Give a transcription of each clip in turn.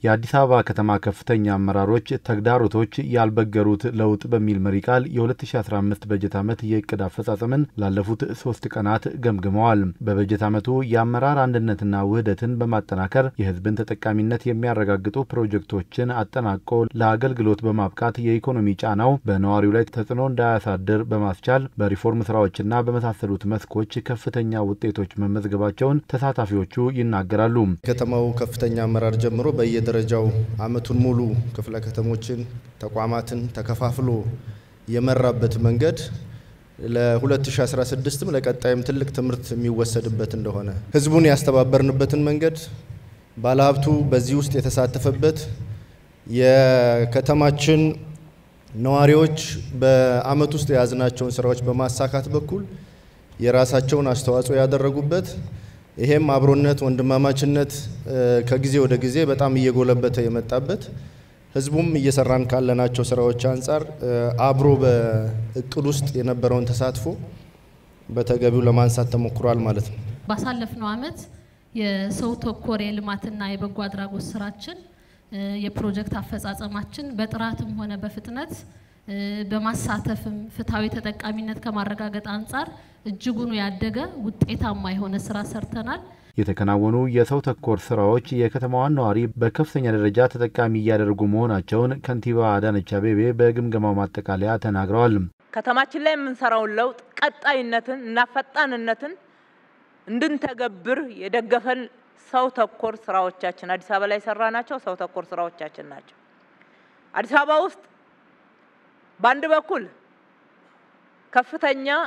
የአዲስ አበባ ከተማ ከፍተኛ አመራሮች ተግዳሮቶች ያልበገሩት ለውጥ በሚል መሪ ቃል የ2015 በጀት ዓመት የእቅድ አፈጻጸምን ላለፉት ሶስት ቀናት ገምግመዋል። በበጀት ዓመቱ የአመራር አንድነትና ውህደትን በማጠናከር የሕዝብን ተጠቃሚነት የሚያረጋግጡ ፕሮጀክቶችን አጠናቆ ለአገልግሎት በማብቃት የኢኮኖሚ ጫናው በነዋሪው ላይ ተጽዕኖ እንዳያሳድር በማስቻል በሪፎርም ስራዎችና በመሳሰሉት መስኮች ከፍተኛ ውጤቶች መመዝገባቸውን ተሳታፊዎቹ ይናገራሉ። ከተማው ከፍተኛ አመራር ጀምሮ በየደረጃው ዓመቱን ሙሉ ክፍለ ከተሞችን፣ ተቋማትን ተከፋፍሎ የመራበት መንገድ ለ2016ም ለቀጣይም ትልቅ ትምህርት የሚወሰድበት እንደሆነ ህዝቡን ያስተባበርንበትን መንገድ ባለሀብቱ በዚህ ውስጥ የተሳተፈበት የከተማችን ነዋሪዎች በአመት ውስጥ የያዝናቸውን ስራዎች በማሳካት በኩል የራሳቸውን አስተዋጽኦ ያደረጉበት ይሄም አብሮነት፣ ወንድማማችነት ከጊዜ ወደ ጊዜ በጣም እየጎለበተ የመጣበት ህዝቡም እየሰራን ካለናቸው ስራዎች አንጻር አብሮ በእቅድ ውስጥ የነበረውን ተሳትፎ በተገቢው ለማንሳት ተሞክሯል ማለት ነው። ባሳለፍነው አመት የሰው ተኮር የልማትና የበጎ አድራጎት ስራችን የፕሮጀክት አፈጻጸማችን በጥራትም ሆነ በፍጥነት በማሳተፍም ፍትሐዊ ተጠቃሚነት ከማረጋገጥ አንጻር እጅጉኑ ያደገ ውጤታማ የሆነ ስራ ሰርተናል። የተከናወኑ የሰው ተኮር ስራዎች የከተማዋን ነዋሪ በከፍተኛ ደረጃ ተጠቃሚ እያደረጉ መሆናቸውን ከንቲባ አዳነች አቤቤ በግምገማው ማጠቃለያ ተናግረዋል። ከተማችን ላይ የምንሰራውን ለውጥ ቀጣይነትን እና ፈጣንነትን እንድንተገብር የደገፈን ሰው ተኮር ስራዎቻችን አዲስ አበባ ላይ የሰራ ናቸው። ሰው ተኮር ስራዎቻችን ናቸው። አዲስ አበባ ውስጥ በአንድ በኩል ከፍተኛ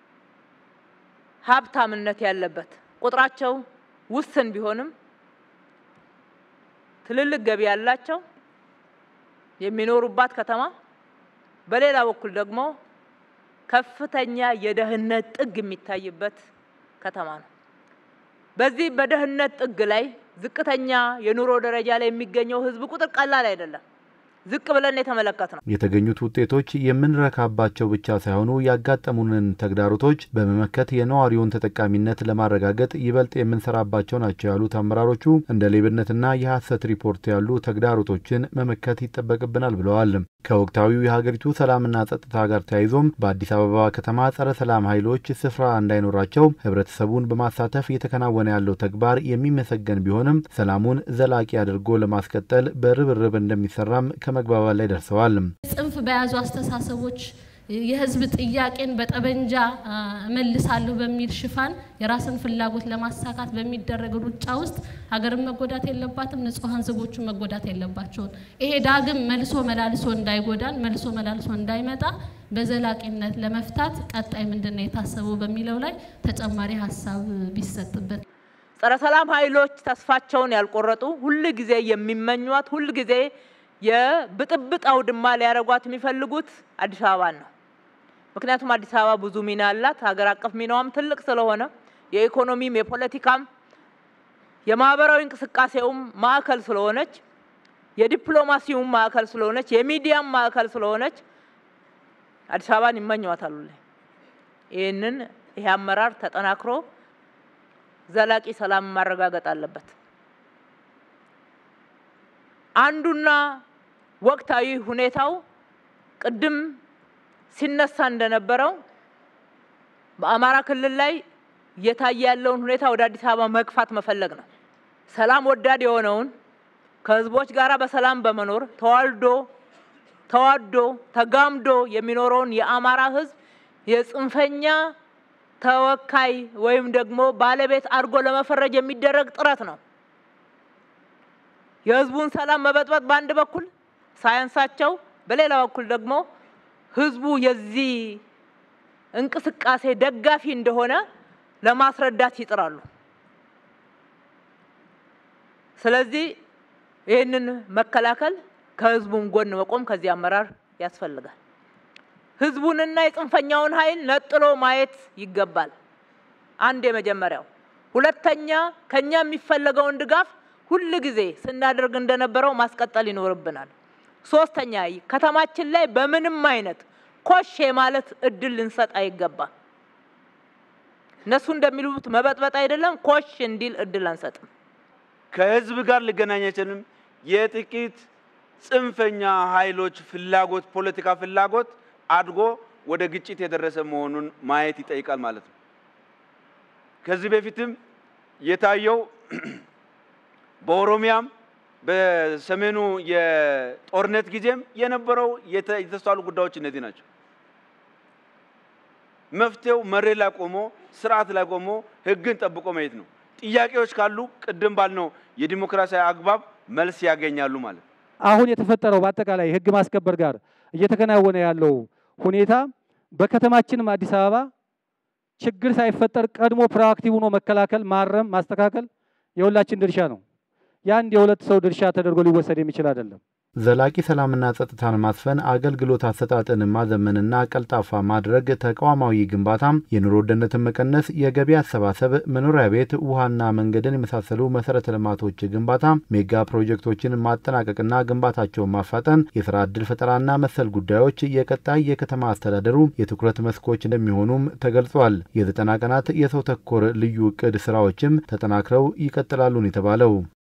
ሀብታምነት ያለበት ቁጥራቸው ውስን ቢሆንም ትልልቅ ገቢ ያላቸው የሚኖሩባት ከተማ፣ በሌላ በኩል ደግሞ ከፍተኛ የደህንነት ጥግ የሚታይበት ከተማ ነው። በዚህ በደህንነት ጥግ ላይ ዝቅተኛ የኑሮ ደረጃ ላይ የሚገኘው ህዝብ ቁጥር ቀላል አይደለም። ዝቅ ብለን የተመለከት ነው። የተገኙት ውጤቶች የምንረካባቸው ብቻ ሳይሆኑ ያጋጠሙንን ተግዳሮቶች በመመከት የነዋሪውን ተጠቃሚነት ለማረጋገጥ ይበልጥ የምንሰራባቸው ናቸው ያሉት አመራሮቹ እንደ ሌብነትና የሐሰት ሪፖርት ያሉ ተግዳሮቶችን መመከት ይጠበቅብናል ብለዋል። ከወቅታዊው የሀገሪቱ ሰላምና ጸጥታ ጋር ተያይዞም በአዲስ አበባ ከተማ ጸረ ሰላም ኃይሎች ስፍራ እንዳይኖራቸው ህብረተሰቡን በማሳተፍ እየተከናወነ ያለው ተግባር የሚመሰገን ቢሆንም ሰላሙን ዘላቂ አድርጎ ለማስቀጠል በርብርብ እንደሚሰራም ከመግባባት ላይ ደርሰዋል። ጽንፍ በያዙ አስተሳሰቦች የህዝብ ጥያቄን በጠበንጃ እመልሳለሁ በሚል ሽፋን የራስን ፍላጎት ለማሳካት በሚደረግ ሩጫ ውስጥ ሀገርን መጎዳት የለባትም፣ ንጹሐን ዜጎችን መጎዳት የለባቸውም። ይሄ ዳግም መልሶ መላልሶ እንዳይጎዳን መልሶ መላልሶ እንዳይመጣ በዘላቂነት ለመፍታት ቀጣይ ምንድን ነው የታሰበው በሚለው ላይ ተጨማሪ ሀሳብ ቢሰጥበት። ጸረ ሰላም ኃይሎች ተስፋቸውን ያልቆረጡ ሁል ጊዜ የሚመኟት ሁል ጊዜ የብጥብጥ አውድማ ሊያደርጓት የሚፈልጉት አዲስ አበባን ነው። ምክንያቱም አዲስ አበባ ብዙ ሚና አላት። ሀገር አቀፍ ሚናዋም ትልቅ ስለሆነ የኢኮኖሚም፣ የፖለቲካም፣ የማህበራዊ እንቅስቃሴውም ማዕከል ስለሆነች፣ የዲፕሎማሲውም ማዕከል ስለሆነች፣ የሚዲያም ማዕከል ስለሆነች አዲስ አበባን ይመኟታል። ይህንን ይሄ አመራር ተጠናክሮ ዘላቂ ሰላም ማረጋገጥ አለበት። አንዱና ወቅታዊ ሁኔታው ቅድም ሲነሳ እንደነበረው በአማራ ክልል ላይ እየታየ ያለውን ሁኔታ ወደ አዲስ አበባ መግፋት መፈለግ ነው። ሰላም ወዳድ የሆነውን ከህዝቦች ጋር በሰላም በመኖር ተዋልዶ ተዋዶ ተጋምዶ የሚኖረውን የአማራ ህዝብ የጽንፈኛ ተወካይ ወይም ደግሞ ባለቤት አድርጎ ለመፈረጅ የሚደረግ ጥረት ነው። የህዝቡን ሰላም መበጥበጥ በአንድ በኩል ሳያንሳቸው፣ በሌላ በኩል ደግሞ ህዝቡ የዚህ እንቅስቃሴ ደጋፊ እንደሆነ ለማስረዳት ይጥራሉ። ስለዚህ ይህንን መከላከል ከህዝቡም ጎን መቆም ከዚህ አመራር ያስፈልጋል። ህዝቡንና የጽንፈኛውን ኃይል ነጥሎ ማየት ይገባል። አንድ የመጀመሪያው። ሁለተኛ ከኛ የሚፈለገውን ድጋፍ ሁል ጊዜ ስናደርግ እንደነበረው ማስቀጠል ይኖርብናል። ሶስተኛ ከተማችን ላይ በምንም አይነት ኮሽ ማለት እድል ልንሰጥ አይገባም። እነሱ እንደሚሉት መበጥበጥ አይደለም፣ ኮሽ እንዲል እድል አንሰጥም። ከህዝብ ጋር ሊገናኝ አይችልም። የጥቂት ጽንፈኛ ኃይሎች ፍላጎት ፖለቲካ ፍላጎት አድጎ ወደ ግጭት የደረሰ መሆኑን ማየት ይጠይቃል ማለት ነው። ከዚህ በፊትም የታየው በኦሮሚያም በሰሜኑ የጦርነት ጊዜም የነበረው የተስተዋሉ ጉዳዮች እነዚህ ናቸው። መፍትሄው መሬት ላይ ቆሞ ስርዓት ላይ ቆሞ ህግን ጠብቆ መሄድ ነው። ጥያቄዎች ካሉ ቅድም ባልነው የዲሞክራሲያዊ አግባብ መልስ ያገኛሉ ማለት ነው። አሁን የተፈጠረው በአጠቃላይ ህግ ማስከበር ጋር እየተከናወነ ያለው ሁኔታ በከተማችንም አዲስ አበባ ችግር ሳይፈጠር ቀድሞ ፕሮአክቲቭ ሆኖ መከላከል፣ ማረም፣ ማስተካከል የሁላችን ድርሻ ነው። የአንድ የሁለት ሰው ድርሻ ተደርጎ ሊወሰድ የሚችል አይደለም። ዘላቂ ሰላምና ጸጥታን ማስፈን፣ አገልግሎት አሰጣጥን ማዘመንና ቀልጣፋ ማድረግ፣ ተቋማዊ ግንባታም፣ የኑሮ ውድነትን መቀነስ፣ የገቢ አሰባሰብ፣ መኖሪያ ቤት፣ ውሃና መንገድን የመሳሰሉ መሰረተ ልማቶች ግንባታ፣ ሜጋ ፕሮጀክቶችን ማጠናቀቅና ግንባታቸውን ማፋጠን፣ የስራ ዕድል ፈጠራና መሰል ጉዳዮች የቀጣይ የከተማ አስተዳደሩ የትኩረት መስኮች እንደሚሆኑም ተገልጿል። የዘጠና ቀናት የሰው ተኮር ልዩ እቅድ ስራዎችም ተጠናክረው ይቀጥላሉን የተባለው